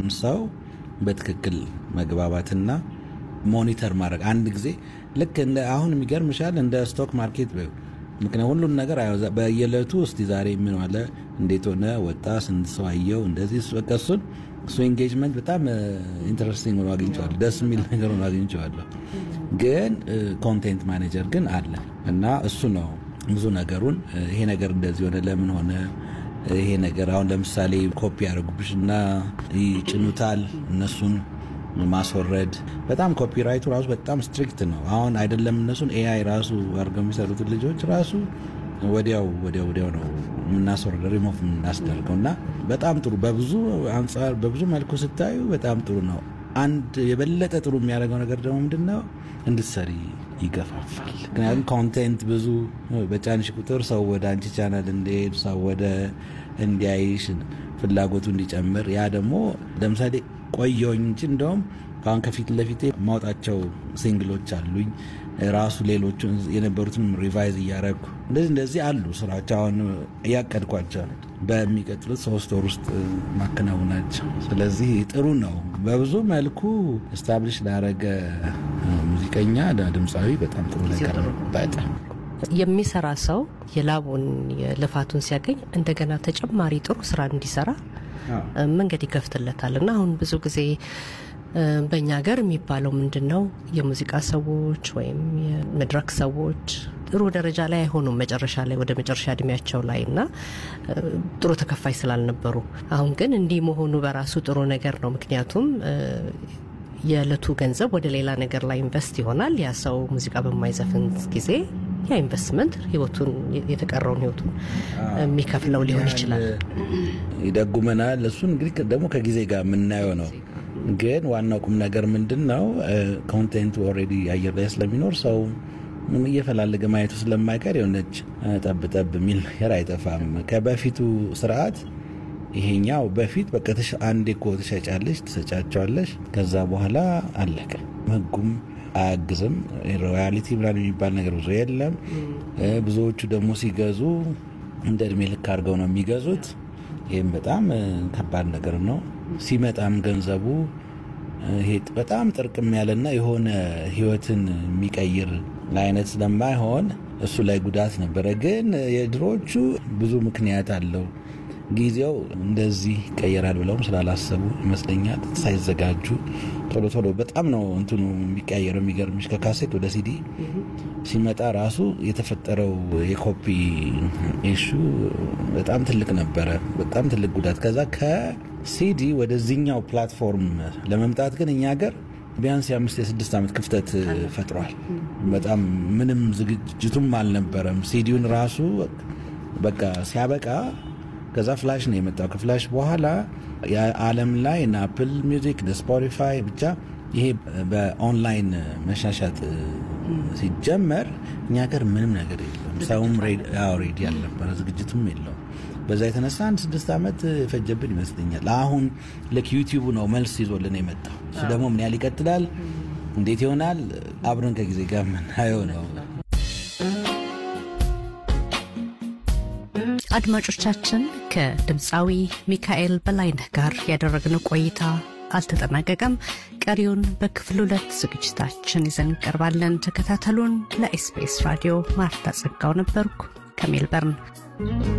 የሚሰራውን ሰው በትክክል መግባባትና ሞኒተር ማድረግ አንድ ጊዜ ልክ እንደ አሁን የሚገርምሻል እንደ ስቶክ ማርኬት በይው። ምክንያቱም ሁሉን ነገር አያወዛ- በየዕለቱ እስቲ ዛሬ ምን ዋለ፣ እንዴት ሆነ፣ ወጣ፣ ስንት ሰው አየው፣ እንደዚህ እሱ- በቃ እሱን እሱ ኤንጌጅመንት በጣም ኢንተረስቲንግ ሆኖ አግኝቼዋለሁ። ደስ የሚል ነገር ሆኖ አግኝቼዋለሁ። ግን ኮንቴንት ማኔጀር ግን አለ እና እሱ ነው ብዙ ነገሩን እ፣ ይሄ ነገር እንደዚህ ሆነ፣ ለምን ሆነ ይሄ ነገር አሁን ለምሳሌ ኮፒ ያደርጉብሽ እና ይጭኑታል እነሱን ማስወረድ በጣም ኮፒራይቱ ራሱ በጣም ስትሪክት ነው። አሁን አይደለም እነሱን ኤአይ ራሱ አድርገው የሚሰሩትን ልጆች ራሱ ወዲያው ወዲያው ወዲያው ነው የምናስወርደው ሪሞቭ የምናስደርገው እና በጣም ጥሩ በብዙ አንጻር በብዙ መልኩ ስታዩ በጣም ጥሩ ነው። አንድ የበለጠ ጥሩ የሚያደርገው ነገር ደግሞ ምንድን ነው እንድትሰሪ ይገፋፋል። ምክንያቱም ኮንቴንት ብዙ በጫንሽ ቁጥር ሰው ወደ አንቺ ቻናል እንዲሄድ ሰው ወደ እንዲያይሽ ፍላጎቱ እንዲጨምር ያ ደግሞ ለምሳሌ ቆየሁኝ እንጂ እንደውም ከአሁን ከፊት ለፊቴ ማውጣቸው ሲንግሎች አሉኝ ራሱ ሌሎቹ የነበሩትን ሪቫይዝ እያደረጉ እንደዚህ እንደዚህ አሉ ስራዎች አሁን እያቀድኳቸው ነው። በሚቀጥሉት ሶስት ወር ውስጥ ማከናውናቸው። ስለዚህ ጥሩ ነው። በብዙ መልኩ ስታብሊሽ ላረገ ሙዚቀኛ ድምፃዊ በጣም ጥሩ ነገር ነው። በጣም የሚሰራ ሰው የላቡን የልፋቱን ሲያገኝ እንደገና ተጨማሪ ጥሩ ስራ እንዲሰራ መንገድ ይከፍትለታል እና አሁን ብዙ ጊዜ እ፣ በእኛ ሀገር የሚባለው ምንድን ነው የሙዚቃ ሰዎች ወይም የመድረክ ሰዎች ጥሩ ደረጃ ላይ አይሆኑም መጨረሻ ላይ ወደ መጨረሻ እድሜያቸው ላይ እና እ፣ ጥሩ ተከፋይ ስላልነበሩ አሁን ግን እንዲህ መሆኑ በራሱ ጥሩ ነገር ነው ምክንያቱም እ፣ የዕለቱ ገንዘብ ወደ ሌላ ነገር ላይ ኢንቨስት ይሆናል ያ ሰው ሙዚቃ በማይዘፍን ጊዜ ያ ኢንቨስትመንት ህይወቱን የተቀረውን ህይወቱን የሚከፍለው ሊሆን ይችላል ይደጉመናል። እሱን እንግዲህ ደግሞ ከጊዜ ጋር የምናየው ነው። ግን ዋናው ቁም ነገር ምንድን ነው? ኮንቴንቱ ኦልሬዲ አየር ላይ ስለሚኖር ሰው እየፈላለገ ማየቱ ስለማይቀር የሆነች ጠብ ጠብ የሚል ነገር አይጠፋም። ከበፊቱ ስርዓት ይሄኛው በፊት በቃ ተሽ- አንዴ እኮ ትሸጫለሽ፣ ትሰጫቸዋለሽ፣ ከዛ በኋላ አለቀ። ህጉም አያግዝም። ሮያሊቲ ምናምን የሚባል ነገር ብዙ የለም። እ፣ ብዙዎቹ ደግሞ ሲገዙ እንደ እድሜ ልክ አድርገው ነው የሚገዙት። ይህም በጣም እ፣ ከባድ ነገር ነው። ሲመጣም ገንዘቡ እ፣ ይሄ በጣም ጥርቅም ያለና የሆነ ህይወትን የሚቀይር አይነት ስለማይሆን እሱ ላይ ጉዳት ነበረ። ግን የድሮዎቹ ብዙ ምክንያት አለው። ጊዜው እንደዚህ ይቀየራል ብለውም ስላላሰቡ ይመስለኛል ሳይዘጋጁ ቶሎ ቶሎ በጣም ነው እንትኑ የሚቀያየረው። የሚገርምሽ ከካሴት ወደ ሲዲ ሲመጣ ራሱ የተፈጠረው የኮፒ ኢሹ በጣም ትልቅ ነበረ፣ በጣም ትልቅ ጉዳት። ከዛ ከሲዲ ወደዚህኛው ፕላትፎርም ለመምጣት ግን እኛ ሀገር ቢያንስ የአምስት የስድስት ዓመት ክፍተት ፈጥሯል። በጣም ምንም ዝግጅቱም አልነበረም። ሲዲውን ራሱ በቃ ሲያበቃ ከዛ ፍላሽ ነው የመጣው። ከፍላሽ በኋላ የዓለም ላይ እነ አፕል ሚውዚክ እነ ስፖቲፋይ ብቻ ይሄ በኦንላይን መሻሻጥ ሲጀመር እኛ ሀገር ምንም ነገር የለም። ሰውም ሬዲ ያልነበረ ዝግጅቱም የለውም። በዛ የተነሳ አንድ ስድስት ዓመት የፈጀብን ይመስለኛል። አሁን ልክ ዩቲዩቡ ነው መልስ ይዞልን የመጣው። እሱ ደግሞ ምን ያህል ይቀጥላል፣ እንዴት ይሆናል፣ አብረን ከጊዜ ጋር የምናየው ነው። አድማጮቻችን ከድምፃዊ ሚካኤል በላይነህ ጋር ያደረግነው ቆይታ አልተጠናቀቀም። ቀሪውን በክፍል ሁለት ዝግጅታችን ይዘን እንቀርባለን። ተከታተሉን። ለኤስቢኤስ ራዲዮ ማርታ ጸጋው ነበርኩ ከሜልበርን።